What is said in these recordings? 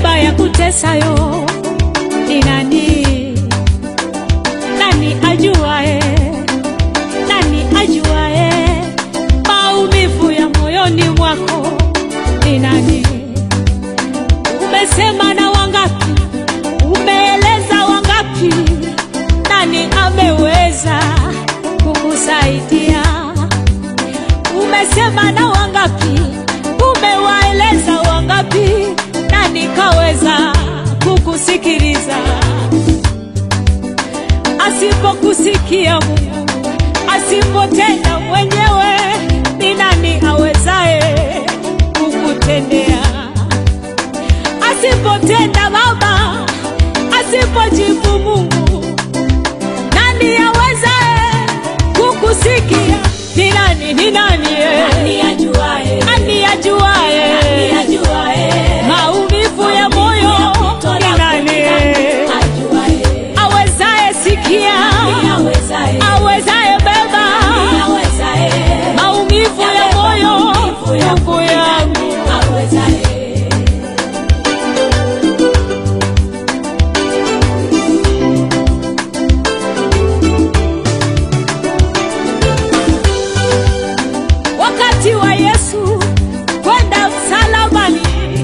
beba ya kutesayo ni nani? Nani ajuae? Nani ajuae maumivu ya moyoni mwako ni nani? Umesema na wangapi? Umeeleza wangapi? Nani ameweza kukusaidia? Umesema na wangapi? Umewaeleza wangapi? Nani kaweza kukusikiliza? Asipokusikia Mungu, asipotenda mwenyewe, ni nani awezaye kukutendea? Asipotenda Baba, asipojibu Mungu, nani awezaye kukusikia? Ni nani? Ni nani? eh? Nani ajuae? Nani ajuaye Nani ajuae? maumivu ya moyo? Ni nani eh? Ajuae. awezaye sikia, Nani awezaye? awezaye beba Nani awezaye? maumivu ya moyo? Maumivu ya Ndugu yangu, Awezaye. wakati wa Yesu kwenda msalabani,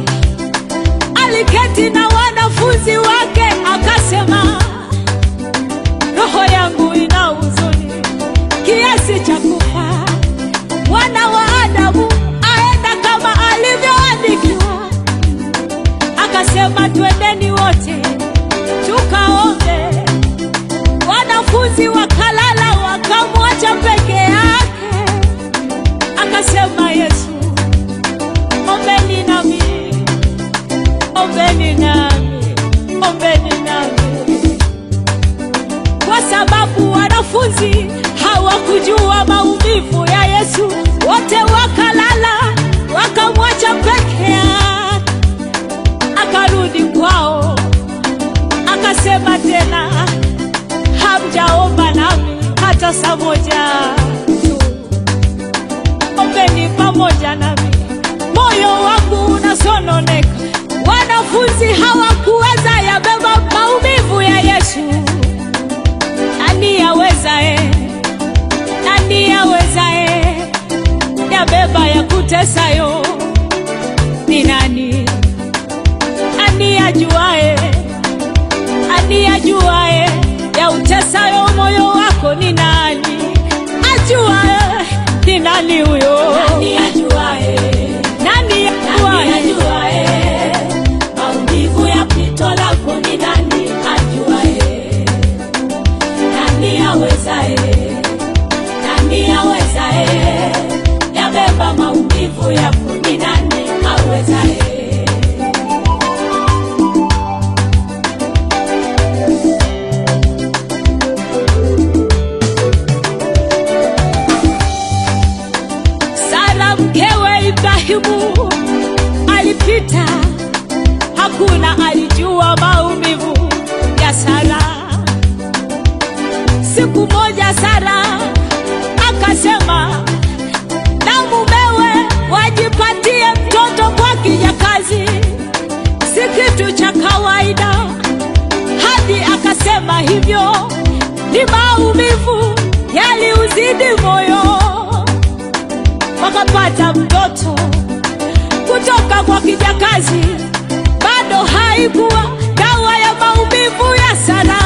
aliketi na wanafunzi wake akasema, roho yangu ina huzuni kiasi cha kufa, mwana wa Adamu aenda kama alivyoandikiwa. Akasema, twendeni wote tukaombe. Wanafunzi wakalala, wakamwacha peke yake. Akasema Yesu, ombeni nami, ombeni nami, ombeni nami, kwa sababu wanafunzi hawakujua maumivu ya Yesu. Wote wakalala, wakamwacha peke yake. Akarudi kwao, akasema tena, hamjaomba nami hata saa moja tu ombeni pamoja nami, moyo wangu unasononeka. Wanafunzi hawakuweza yabeba maumivu ya Yesu. Nani awezaye? Nani awezaye yabeba ya kutesayo? Ni nani? Nani ajuaye? Nani ajuaye ya utesayo moyo wako? Ni nani ajuaye? Ni nani huyo? Nani ajuae? Nani Nani ajuaye? ajuae? Maumivu ya pito lako ni nani ajuae? Nani awezae? Nani awezae? Yabeba maumivu yako ni nani awezae? Sara mkewe Ibrahimu alipita, hakuna alijua maumivu ya Sara. Siku moja Sara akasema na mumewe wajipatie mtoto kwa kijakazi, si kitu cha kawaida. Hadi akasema hivyo ni maumivu yaliuzidi moyo wakapata mtoto kutoka kwa kijakazi. Bado haikuwa dawa ya maumivu ya Sara.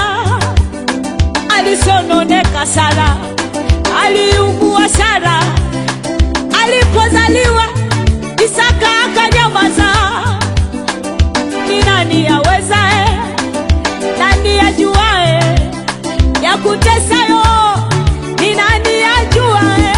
Alisononeka Sara, aliugua Sara. Alipozaliwa Isaka akanyamaza. Ni nani awezaye? Nani ajuae ya kutesayo? Ni nani ajuae?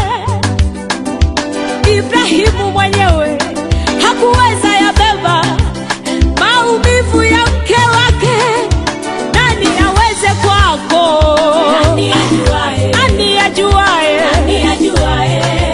Ibrahimu mwenyewe hakuweza yabeba maumivu ya mke wake. Nani aweze kwako? Nani ajuae? Nani ajuae? Nani ajuae?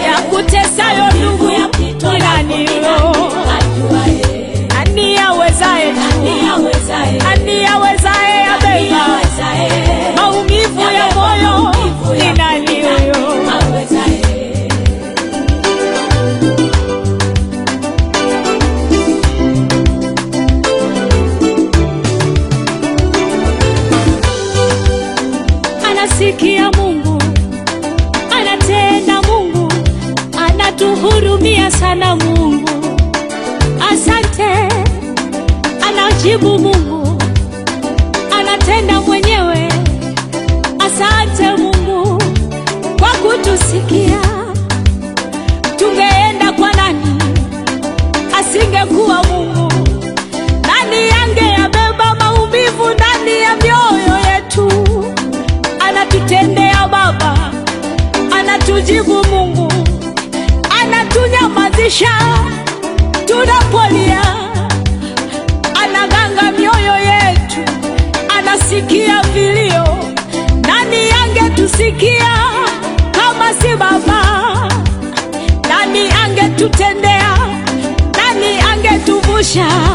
sana Mungu, asante. Anajibu Mungu, anatenda mwenyewe. Asante Mungu kwa kutusikia. Tungeenda kwa nani asingekuwa Mungu? Nani angeyabeba maumivu ndani ya mioyo yetu? Anatutendea Baba, anatujibu Mungu, anatunyamazisha tunapolia, anaganga mioyo yetu, anasikia vilio. Nani angetusikia kama si Baba? Nani angetutendea? Nani angetuvusha?